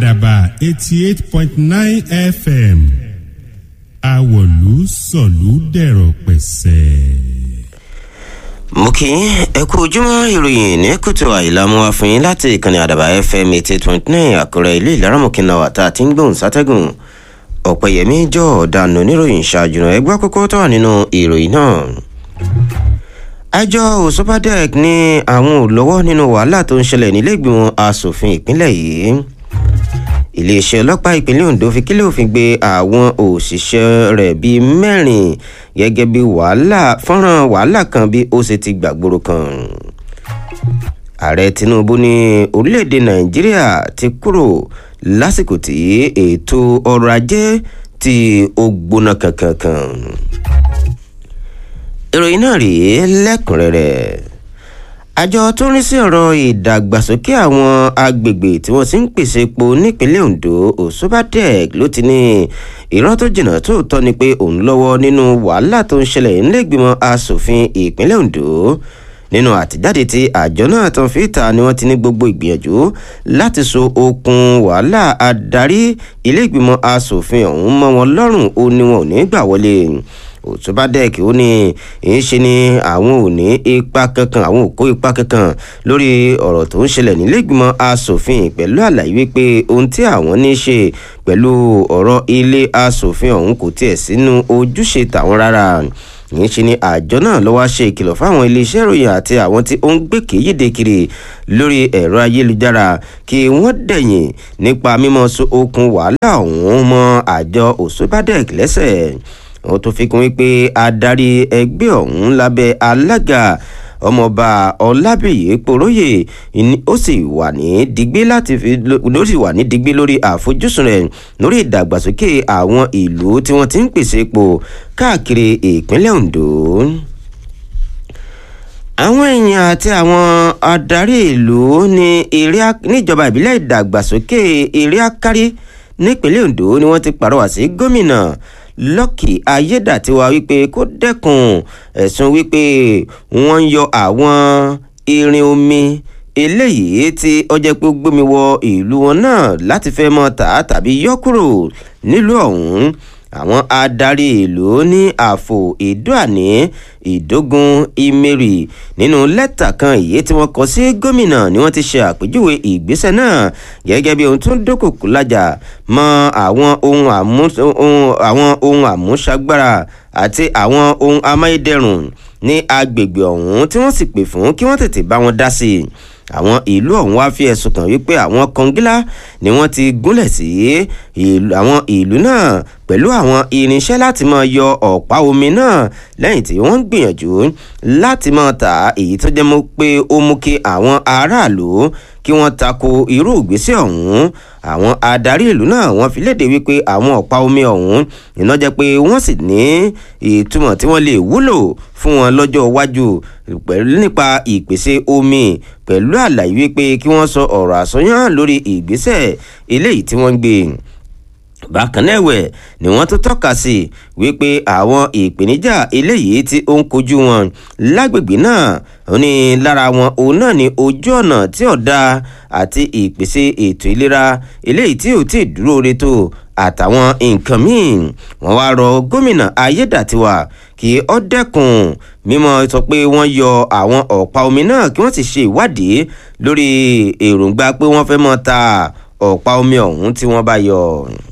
àdàbà eighty eight point nine fm àwọ̀lú sọ̀lú dẹ̀rọ̀ pẹ̀sẹ̀. mo kì í ẹ kú ojúmọ́ ìròyìn ní kùtù àìlámú wa fún yín láti ìkànnì àdàbà fm eighty eight point nine àkúrẹ́ ilé ìlaramọ̀kìnà wà tá a ti ń gbóhùn sátẹ́gùn ọ̀pẹ̀yẹmí jọ ọ̀daràn oníròyìn ṣáájú náà ẹgbẹ́ kókó tó wà nínú ìròyìn náà. àjọ òsínbàdẹ́k ní àwọn ò lọ́wọ́ nínú wàhálà tó ń ṣẹlẹ̀ nílẹ̀gbìmọ̀ asòfin ìpínlẹ̀ yìí iléeṣẹ́ ọlọ́pàá ìpínlẹ̀ ondo fi kílẹ̀ òfin gbé àwọn òṣìṣẹ́ rẹ̀ bíi mẹ́rin gẹ́gẹ́ bí wàhálà fọ́nrán wàhálà kan bí ó ṣe ti gbàgbóró kan ààrẹ tinubu ní orílẹ̀-èdè nàìjíríà ti kúrò lásìkò tí ètò ọrọ̀ ajé tí ó gbóná kankankan ìròyìn náà rèé lẹ́kùnrẹ́rẹ́ àjọ tó ń rí sí ọ̀rọ̀ ìdàgbàsókè àwọn agbègbè tí wọ́n ti ń pèsè epo nípínlẹ̀ ondo òṣùbàdẹ́k ló ti ní irọ́ tó jìnnà tó tọ́ ni pé òun lọ́wọ́ nínú wàhálà tó ń ṣẹlẹ̀ nílẹ̀gbìmọ̀ asòfin ìpínlẹ̀ ondo nínú àtijáde tí àjọ náà tán fi ta ni wọ́n ti ní gbogbo ìgbìyànjú láti so okùn wàhálà adarí ilé ìgbìmọ̀ asòfin ọ̀hún mọ́ wọn lọ́rùn ó ní wọn ò ní gbà wọlé òtúbádẹ́ẹ̀kì ó ní èyí ṣe ni àwọn ò ní ipa kankan àwọn ò kó ipa kankan lórí ọ̀rọ̀ tó ń ṣẹlẹ̀ nílẹ̀gbìmọ̀ asòfin pẹ̀lú àlàyé wípé ohun tí àwọn ní ṣe pẹ̀lú ọ̀rọ̀ ilé asòfin ọ̀hún kò tiẹ̀ sínú ojúṣe tàwọn rárá yìí ṣe ni àjọ náà lọ́wọ́ ṣe ìkìlọ̀ fáwọn iléeṣẹ́ ìròyìn àti àwọn tí ó ń gbé kéyìdé kiri lórí ẹ̀rọ ayélujára kí wọ́n dẹ̀yìn nípa mímọ́ so okùn wàhálà ọ̀hún mọ́ àjọ òṣùbádẹ́ẹ̀k lẹ́sẹ̀ wọ́n tún fi kún wípé adarí ẹgbẹ́ ọ̀hún lábẹ́ alága ọmọọba ọlábìyí poróyè ó sì wà ní digbé láti fi ló sì wà ní digbé lórí àfojúsùn rẹ̀ lórí ìdàgbàsókè àwọn ìlú tí wọ́n ti ń pèsè epo káàkiri ìpínlẹ̀ ondo àwọn èèyàn àti àwọn adarí ìlú ní níjọba ìbílẹ̀ ìdàgbàsókè eré akárí nípínlẹ̀ ondo ni wọ́n ti pàrọwà sí gómìnà lọ́kì ayédàtiwa wípé kó dẹ́kun ẹ̀sùn wípé wọ́n ń yọ àwọn irin omi eléyìí tí ọjọ́ pé gbómi wọ ìlú wọn náà láti fẹ́ mọ́ tà tàbí yọ kúrò nílùú ọ̀hún àwọn adarí ìlú ní àfò ìdúàní ìdógún ìmẹrì nínú lẹ́tà kan èyí tí wọ́n kọ sí gómìnà ni wọ́n ti ṣe àpèjúwe ìgbésẹ̀ náà gẹ́gẹ́ bí ohun tó ń dókòkò lájà mọ́ àwọn ohun àmúṣagbára àti àwọn ohun amáyédẹrùn ní agbègbè ọ̀hún tí wọ́n sì pè fún kí wọ́n tètè bá wọn dá sí i àwọn ìlú ọ̀hún wá fi ẹ̀sùn kàn wípé àwọn kọngílá ni wọ́n ti gúnlẹ̀ sí àwọn ìlú náà pẹ̀lú àwọn irinṣẹ́ láti máa yọ ọ̀pá omi náà lẹ́yìn tí wọ́n ń gbìyànjú láti máa tà èyí tó jẹ́ mọ́ pé ó mú kí àwọn aráàlú kí wọ́n tako irú ìgbésẹ̀ ọ̀hún àwọn adarí ìlú náà wọ́n fi léde wípé àwọn ọ̀pá omi ọ̀hún iná jẹ́ pé wọ́n sì ní ìtumọ̀ tí wọ́n lè wúlò fún wọn lọ́jọ́ iwájú pẹ̀lú nípa ìpèsè omi pẹ̀lú àlàyé wípé kí wọ́n sọ ọ̀rọ̀ àsọyàn lórí ìgbésẹ̀ eléyìí tí wọ́n ń gbé bákan náà ẹ̀wẹ̀ ni wọ́n tún tọ́ka sí wípé àwọn ìpèníjà eléyìí tí ó ń kojú wọn lágbègbè náà ó ní lára wọn òun náà ní ojú ọ̀nà tí ọ̀dà àti ìpèsè ètò ìlera eléyìí tí ò tí ì dúró re tó àtàwọn nǹkan míì wọ́n wá rọ gómìnà ayédàtiwa kí ó dẹ́kun mímọ́ sọ pé wọ́n yọ àwọn ọ̀pá omi náà kí wọ́n sì ṣe ìwádìí lórí èròǹgbà pé wọ́n fẹ́ mọ́ ta ọ̀pá omi ọ̀hún tí wọ́n bá yọ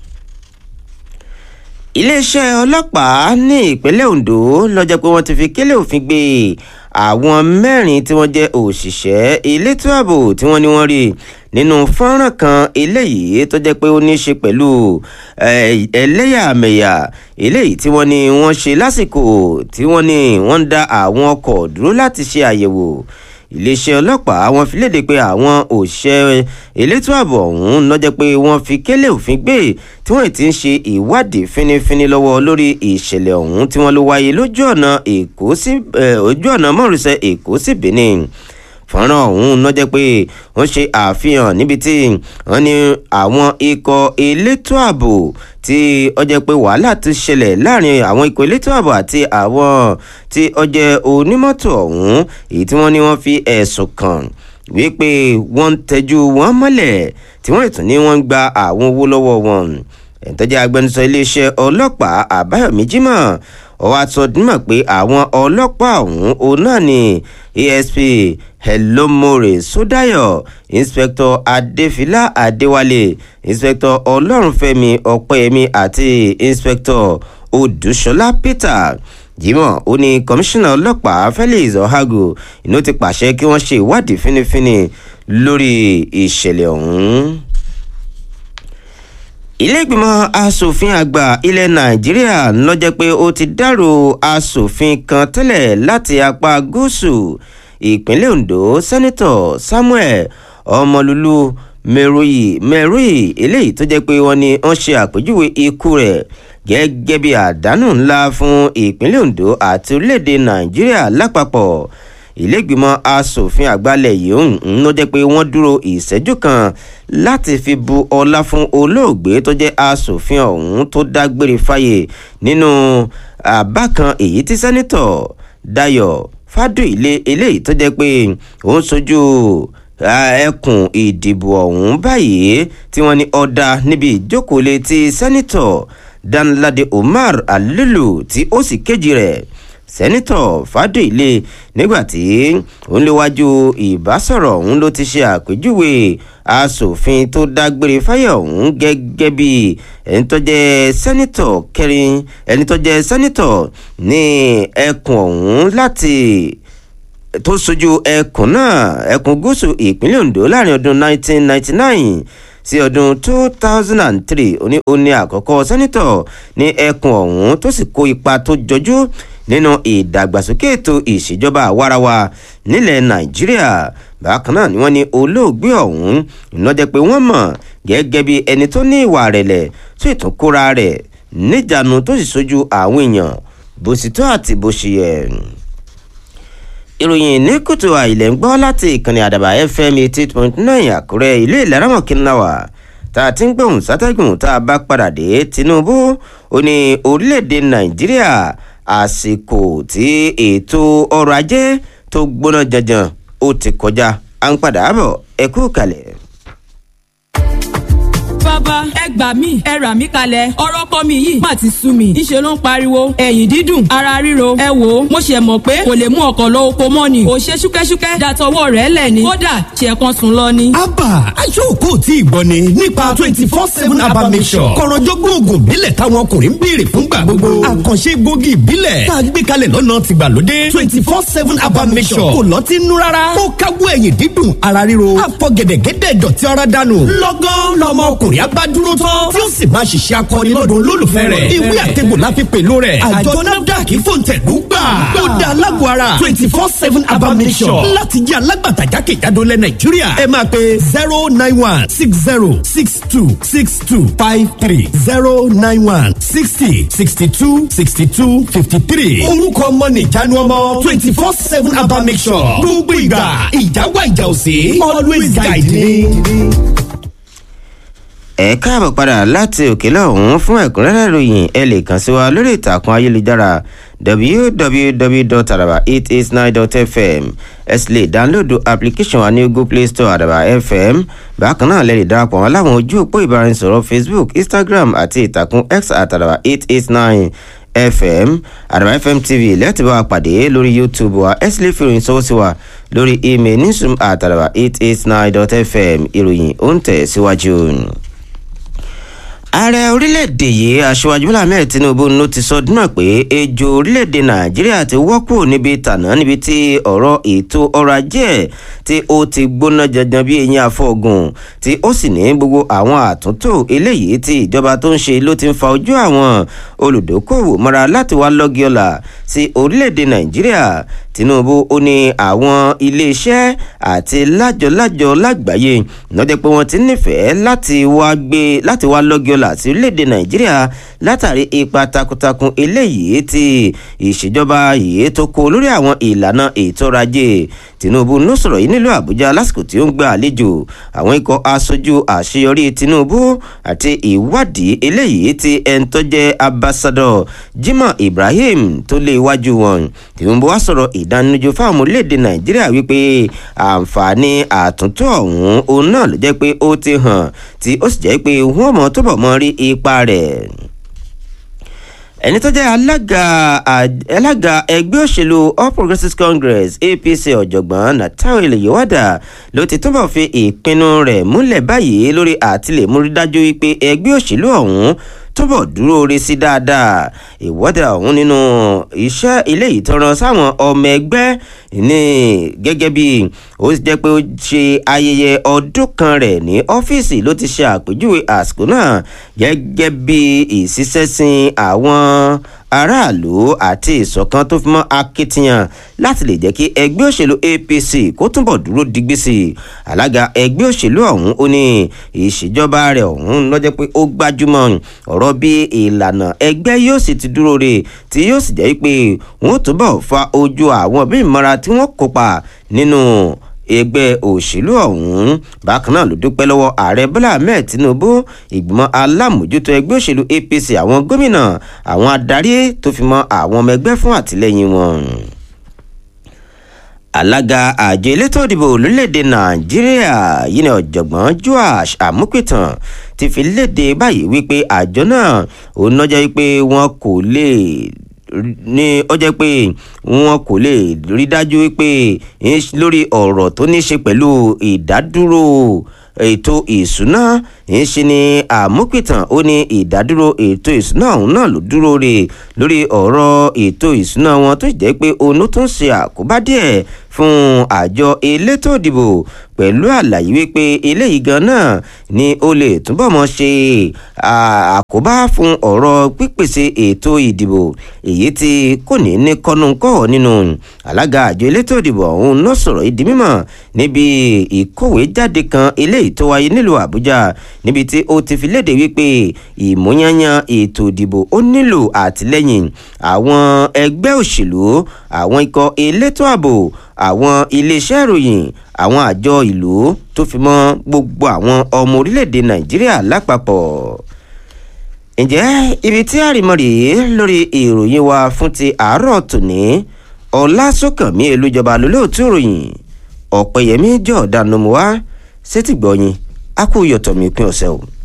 iléeṣẹ́ ọlọ́pàá ní ìpínlẹ̀ ondo lọ́jọ́ pé wọ́n ti fi kélé òfin gbé àwọn mẹ́rin tí wọ́n jẹ́ òṣìṣẹ́ elétò ààbò tí wọ́n ní wọ́n rí nínú fọ́nrán kan eléyìí tó jẹ́ pé ó ní í ṣe pẹ̀lú ẹlẹ́yàmẹ̀yà eléyìí tí wọ́n ní wọ́n ṣe lásìkò tí wọ́n ní wọ́n ń dá àwọn ọkọ̀ dúró láti ṣe àyẹ̀wò iléeṣẹ́ ọlọ́pàá wọ́n fi léde pé àwọn òṣìṣẹ́ elétò ààbò ọ̀hún lọ́jọ́ pé wọ́n fi kélé òfin gbé tí wọ́n ti ń ṣe ìwádìí fínífíní lọ́wọ́ lórí ìṣẹ̀lẹ̀ ọ̀hún tí wọ́n ló wáyé lójú ọ̀nà èkó sí ojú ọ̀nà mọ́rùsẹ̀ èkó sí benin fọ́nrán ọ̀hún ló jẹ́ pé wọ́n ṣe àfihàn níbi tí wọ́n ní àwọn ikọ̀ elétò ààbò tí ó jẹ́ pé wàhálà ti ṣẹlẹ̀ láàrin àwọn ikọ̀ elétò ààbò àti àwọn tí ó jẹ́ onímọ́tò ọ̀hún èyí tí wọ́n ní wọ́n fi ẹ̀sùn kàn wípé wọ́n ń tẹ́jú wọn mọ́lẹ̀ tí wọ́n ìtún ní wọ́n ń gba àwọn owó lọ́wọ́ wọn ẹ̀ńtọ́jà agbẹnusọ iléeṣẹ́ ọlọ́pàá àbáyọ̀mí jimoh ọwọ́ àtọ́dúnmọ̀ pé àwọn ọlọ́pàá ọ̀hún òun náà ni asp helomore sodayo inspector adefila adewale inspector ọlọ́runfẹ́mi ọ̀pẹ́yẹmí àti inspector odùṣọlá peter jimoh ó ní kọmíṣánná ọlọ́pàá felix ohago inú ti pàṣẹ kí wọ́n ṣe ìwádìí fínífíní lórí ìṣẹ̀lẹ̀ ọ̀hún iléègbìmọ̀ asòfin àgbà ilẹ̀ nàìjíríà lọ́jọ́ pé ó ti dárò asòfin kan tẹ́lẹ̀ láti apá gúúsù ìpínlẹ̀ ondo sẹ́nitọ̀ samuel ọmọlúlú mẹ́rùyì mẹ́rùyì eléyìí tó jẹ́ pé wọ́n ní wọ́n ṣe àpèjúwe ikú rẹ̀ gẹ́gẹ́ bí àdánù ńlá fún ìpínlẹ̀ ondo àti orílẹ̀-èdè nàìjíríà lápapọ̀ ìlẹ́gbìmọ̀ asòfin àgbàlẹ̀ yìí ń ló jẹ́ pé wọ́n dúró ìṣẹ́jú kan láti fi bu ọlá fún olóògbé tó jẹ́ asòfin ọ̀hún tó dágbére fáyé nínú àbá kan èyí tí sẹ́nitọ̀ dayo fádùilé eléyìí tó jẹ́ pé òun sojú ẹkùn ìdìbò ọ̀hún báyìí tí wọ́n ní ọ̀dà níbi ìjókòólé ti sẹ́nitọ̀ danlade umar alilu tí ó sì kejì rẹ̀ sẹ́nitọ̀ fàdéilé nígbàtí òun léwájú ìbásọ̀rọ̀ òun ló ti ṣe àpèjúwe asòfin tó dágbére fáyọ̀ ọ̀hún gẹ́gẹ́ bí ẹni tó jẹ́ sẹ́nitọ̀ kẹrin ẹni tó jẹ́ sẹ́nitọ̀ ní ẹkùn ọ̀hún láti tó sojú ẹkùn náà ẹkùn gúúsù ìpínlẹ̀ ondo láàrin ọdún 1999 sí ọdún 2003 òní òní àkọ́kọ́ sẹ́nitọ̀ ní ẹkùn ọ̀hún tó sì kó ipa tó jọjú nínú ìdàgbàsókè ètò ìṣèjọba àwarawa nílẹ̀ nàìjíríà bákan náà ni wọ́n ní olóògbé ọ̀hún ìnájẹ́ pé wọ́n mọ̀ gẹ́gẹ́ bí ẹni tó ní ìwà rẹ̀lẹ̀ tó ìtún kóra rẹ̀ níjànú tó sì sojú àwọn èèyàn bó sì tó àti bó ṣe yẹ ìròyìn ní kùtù àìlẹ̀ ń gbọ́ láti ìkànnì àdàbà fm eighty point nine àkúrẹ́ ilé ìlàrámọ̀ kínláwà tá a ti ń gbóhùn sátẹ́gùn tá a bá padà dé tinubu ó ní orílẹ̀-èdè nàìjíríà àsìkò tí ètò ọrọ̀ ajé tó gbóná janjan ó ti kọjá à ń padà bọ̀ ẹ kú kalẹ̀ bàbá ẹ gbà mí ẹ rà mí kalẹ̀ ọ̀rọ̀ kọ́ mi yìí má ti sú mi ńṣe ló ń pariwo ẹ̀yìn dídùn ara ríro ẹ wò ó mo ṣe mọ̀ pé kò lè mú ọkọ̀ lọ oko mọ́ ni kò ṣe ṣúkẹ́ṣúkẹ́ dàtọwọ́ rẹ̀ lẹ̀ ni kódà ṣe kan sùn lọ ni. abba aṣọ́kò tí ìgbọ́ ni nípa twenty four seven abba mission kọ̀rọ̀jọ́gbọ́n oògùn ìbílẹ̀ táwọn ọkùnrin ń béèrè fúngbà gbogbo àkànṣe gbòógì ìbílẹ̀ tá a gbé kalẹ̀ lọ́nà tìgbàlódé twenty four seven abba mission kò lọ́ọ́ ti nú rárá ó káwọ́ ẹ̀yìn dídùn ara ríro àfọ̀gẹ̀dẹ̀gẹ̀dẹ̀ dọ̀tí ara dànù lọ́gán lọ́mọ ọkùnrin abá dúró tán tí ó sì máa ṣiṣẹ́ akọni lọ́dọ̀ olólùfẹ́ rẹ̀ ìwé àtẹ̀gbò la fi pẹ̀lú rẹ̀ àjọ nafdac fòǹtẹ̀lú gbà ó da alágbó ara twenty four seven abamisọ̀ láti jẹ́ alágbàtà jákèjádò lẹ̀ nàìjíríà ẹ máa pe zero nine one six zero six two six two five three zero nine one sixty sixty two sixty two fifty three orúkọ ọmọ nìjánu ọmọ twenty four seven abamisọ̀ gbogbo ìgbà ìjáwá ìjà òsè always guide me ẹ káàbọ̀ padà láti òkè lọ́hún fún ẹ̀kúnrẹ́rẹ́ ìròyìn ẹ lè kàn sí wa lórí ìtàkùn ayélujára www.araba889.fm ẹ sì lè dáńlódù application wa ní google play store àdàbà fm bákan náà lè lè darapọ̀ wọn láwọn ojú òpó ìbáraẹnisọ̀rọ̀ facebook instagram àti ìtàkùn x àtàdàbà 889 fm àdàbà fm tv lẹ́tì bá wa pàdé lórí youtube wa ẹ sì lè fi ìròyìn sọ́wọ́ sí wa lórí email newsroom àtàdàbà 889.fm ìròyìn ó ń tẹ̀ síwájú. Si ààrẹ orílẹ̀-èdè yìí aṣíwájú bọ́lá ahmed tinubu ló ti sọ dúnà pé ejò orílẹ̀-èdè nàìjíríà ti wọ́pọ̀ níbi tànà níbi tí ọ̀rọ̀ ètò ọrọ̀ ajé tí ó ti gbóná janjan bí eyín afọ́gun tí ó sì ní gbogbo àwọn àtúntò eléyìí tí ìjọba tó ń ṣe ló ti ń fa ojú àwọn olùdókòwò mọ́ra láti wá lọ́gí ọ̀la sí orílẹ̀-èdè nàìjíríà tinubu ó ní àwọn iléeṣẹ́ àti lájọlájọ lágbàáyé lọ́jọ́ pé wọ́n ti nífẹ̀ẹ́ láti wá gbé láti wá lọ́gí ọ̀la sí orílẹ̀-èdè nàìjíríà látàrí ipa takuntakun eléyìí tí ìṣèjọba yìí tó kó lórí àwọn ìlànà ètò ọrọ̀ ajé tinubu ló sọ̀rọ̀ yìí nílùú àbújá lásìkò tí ó ń gba àlejò àwọn ikọ̀ aṣojú àṣeyọrí tinubu àti ìwádìí eléyìí tí ẹni tó jẹ́ ambassador jimoh ibrahim tó lé iwájú wọn tinubu wá sọ̀rọ̀ ìdánilójú fáwọn ọmọ orílẹ̀-èdè nàìjíríà wípé àǹfààní àtúntò ọ̀hún òun náà ló jẹ́ pé ó ti hàn tí ó sì jẹ́ pé wọ́n mọ̀ tó bọ̀ mọ́ rí ipa rẹ̀ ẹni tó jẹ́ alága alága ẹgbẹ́ òṣèlú all progressives congress apc ọ̀jọ̀gbọ́n natalie yewada ló ti túbọ̀ fi ìpinnu rẹ̀ múlẹ̀ báyìí lórí àtìlẹ́múrí dájú wípé ẹgbẹ́ òṣèlú ọ̀hún túbọ̀ dúró re sí dáadáa ìwọ́de ọ̀hún nínú iṣẹ́ ilé ìtọ́ran sáwọn ọmọ ẹgbẹ́ ní gẹ́gẹ́ bí ó jẹ́ pé ó ṣe ayẹyẹ ọdún kan rẹ̀ ní ọ́fíìsì ló ti ṣe àpèjúwe àsìkò náà gẹ́gẹ́ bí ìṣiṣẹ́sìn àwọn aráàlú àti ìṣọ̀kan tó fi mọ́ akitiyan láti lè jẹ́ kí ẹgbẹ́ òṣèlú apc kó túbọ̀ dúró digbí sí i alága ẹgbẹ́ òṣèlú ọ̀hún ó ní ìṣèjọba rẹ̀ ọ̀hún lọ́jọ́ pé ó gbájúmọ́ ọ̀rọ̀ bí ìlànà ẹgbẹ́ yóò sì ti dúró re tí yóò sì jẹ́ pé wọ́n túbọ̀ fa ojú àwọn bí ìmọ̀ra tí wọ́n kópa nínú ẹgbẹ́ òṣèlú ọ̀hún bákan náà ló dúpẹ́ lọ́wọ́ ààrẹ bọ́lá ahmed tinubu ìgbìmọ̀ alámòjútó ẹgbẹ́ òṣèlú apc àwọn gómìnà àwọn adarí tó fi mọ́ àwọn ọmọ ẹgbẹ́ fún àtìlẹ́yìn wọn alága àjọ elétò ìdìbò lórílẹ̀‐èdè nàìjíríà yìí ni ọ̀jọ̀gbọ́n joash amupitan ti fi léde báyìí wípé àjọ náà òun náà jẹ́ wípé wọn kò lè ní ó jẹ́ pé wọn kò lè rí dájú wípé lórí ọ̀rọ̀ tó ní í ṣe pẹ̀lú ìdádúró ètò ìṣúná ń ṣe ni àmúpìtàn ó ní ìdádúró ètò ìṣúná ọ̀hún náà ló dúró re lórí ọ̀rọ̀ ètò ìṣúná wọn tó jẹ́ pé òun tó ń ṣe àkóbá díẹ̀ fún àjọ elétò ìdìbò pẹ̀lú àlàyé wípé eléyìí gan náà ni ó lè túbọ̀ mọ́ ṣe àkóbá fún ọ̀rọ̀ pípèsè ètò ìdìbò èyí tí kò ní ní kọ́nùkọ́ nínú alága àjọ elétò ìdìbò ọ̀hún náà sọ̀rọ̀ ìdí mímọ̀ níbi ìkówé jáde kan eléyìí tó wáyé nílùú àbújá níbi tí ó ti fi léde wípé ìmúyányán ètò ìdìbò ó nílò àtìlẹ́yìn àwọn ẹgbẹ́ òṣèlú àwọn ikọ̀ elétò ààbò àwọn iléeṣẹ́ ìròyìn àwọn àjọ ìlú tó fi mọ́ gbogbo àwọn ọmọ orílẹ̀-èdè nàìjíríà lápapọ̀ ǹjẹ́ ibi tí àrìmọ́ rèé lórí ìròyìn wa fún ti àárọ̀ tòní ọlásùnkànmí elújọba lólóòtú ìròyìn ọ̀pẹ̀yẹmí jọ̀ọ́dánù wá sétìgbọ̀yìn a kú yọ̀tọ̀ mi pín ọ̀sẹ̀ o.